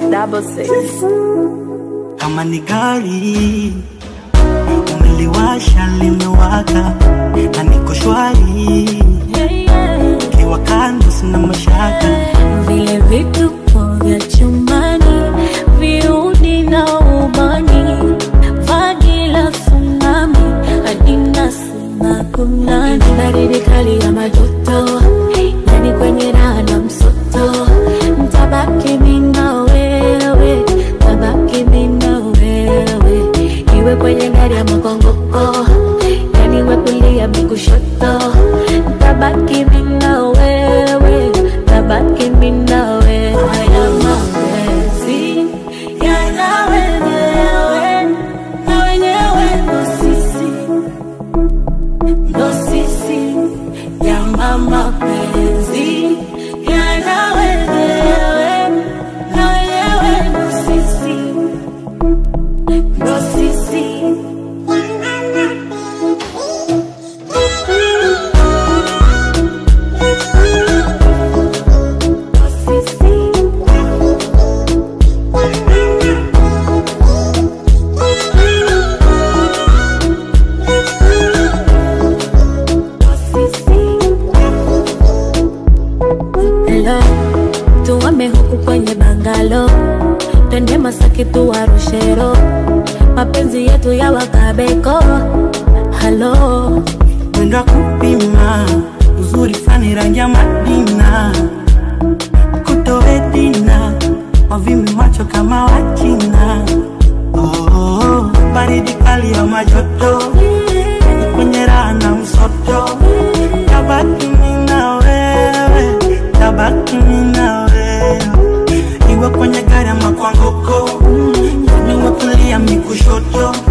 double six. kama ni gari umeliwasha limewaka na niko shwari kiwa kando sina mashaka vile vituko vya chumbani viudi na ubani vagi la tsunami adina sina kunani baridi kali ya majoto yani kwenye raha na msoto ntabaki mina wewe tabaki mina wewe iwe kwenye gari ya makongoko yani we kulia mikushoto tabaki mina wewe tabaki mina wewe haya mapenzi yana wenyewe na wenyewe ndo sisi ndo sisi yana mapenzi yana wenyewe na wenyewe ndo sisi ndo sisi Hello, tuame huku kwenye bangalo, twende Masaki tuwarushero, mapenzi yetu ya wakabeko. Halo, mwendo wa kupima uzuri fani rangi ya madina kutoedina wavimi macho kama wachina oh, baridi kali ya majoto kwenye raha na msoto tabaki mina wewe tabaki mina wewe iwe kwenye gari ama kwa ngoko niwe kulia mikushoto